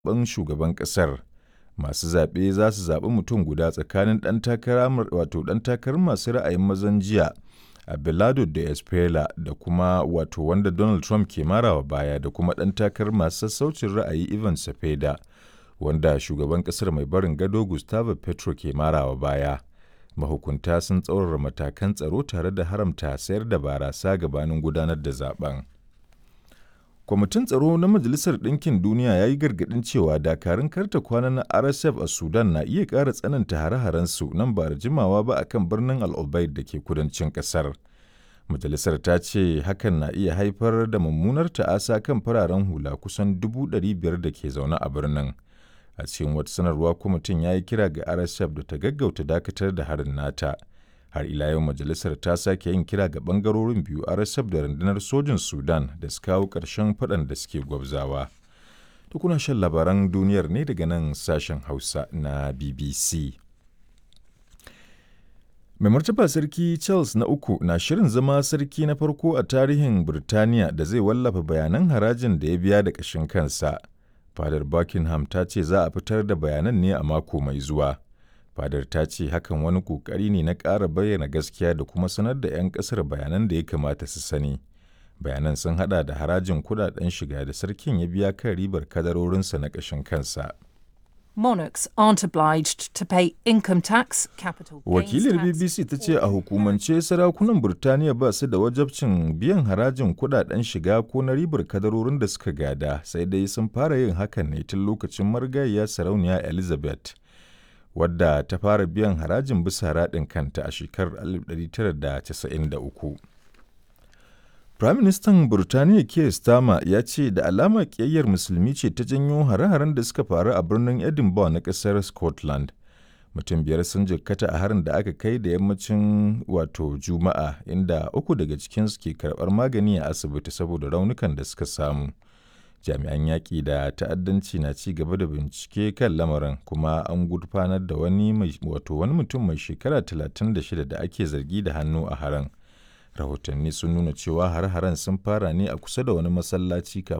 zaben shugaban ƙasar. Masu zaɓe za su zaɓi mutum guda tsakanin ɗan takara wato ɗan takarar masu ra'ayin mazan jiya Abelardo da Espela da kuma wato wanda Donald Trump ke marawa baya da kuma ɗan takarar masu sassaucin ra'ayi Ivan Cepeda wanda shugaban ƙasar mai barin gado Gustavo Petro ke marawa baya. Mahukunta sun tsaurara matakan tsaro tare da haramta sayar da barasa gabanin gudanar da zaben. Kwamitin Tsaro na Majalisar Ɗinkin Duniya ya yi gargaɗin cewa dakarun karta kwana na RSF a Sudan na iya ƙara tsananta hare-harensu nan ba da jimawa ba a kan birnin Al Obeid da ke kudancin ƙasar. Majalisar ta ce hakan na iya haifar da mummunar ta'asa kan fararen hula kusan dubu ɗari biyar da ke zaune a birnin. A cikin wata sanarwa kwamitin ya yi kira ga RSF da ta gaggauta dakatar da harin nata. har ila yau majalisar ta sake yin kira ga bangarorin biyu rsf da rundunar sojin sudan da su kawo ƙarshen faɗan da suke gwabzawa tukuna shan labaran duniyar ne daga nan sashen hausa na bbc mai martaba sarki charles na uku na shirin zama sarki na farko a tarihin birtaniya da zai wallafa bayanan harajin da ya biya da ƙashin kansa fadar buckingham ta ce za a fitar da bayanan ne a mako mai zuwa fadar ta ce hakan wani kokari ne na ƙara bayyana gaskiya da kuma sanar da 'yan ƙasar bayanan da ya kamata su sani bayanan sun hada da harajin kudaden shiga da sarkin ya biya kan ribar kadarorinsa na ƙashin kansa Monarchs aren't obliged to pay income tax, capital Wakilar BBC ta ce a hukumance sarakunan Burtaniya ba su da wajabcin biyan harajin kudaden shiga ko na ribar kadarorin da suka gada sai dai sun fara yin hakan ne tun lokacin marigayya sarauniya Elizabeth. wadda ta fara biyan harajin bisa raɗin kanta a shekarar 1993. Firaministan Burtaniya Keir Starmer ya ce da alamar ƙiyayyar musulmi ce ta janyo hare-haren da suka faru a birnin Edinburgh na ƙasar Scotland. Mutum biyar sun jikkata a harin da aka kai da yammacin wato Juma'a inda uku daga cikinsu ke karɓar magani a asibiti saboda raunukan da suka samu. jami'an yaƙi da ta'addanci na ci gaba da bincike kan lamarin kuma an gurfanar da wani wato wani mutum mai shekara 36 da ake zargi da hannu a haran rahotanni sun nuna cewa har-haren sun fara ne a kusa da wani masallaci kafin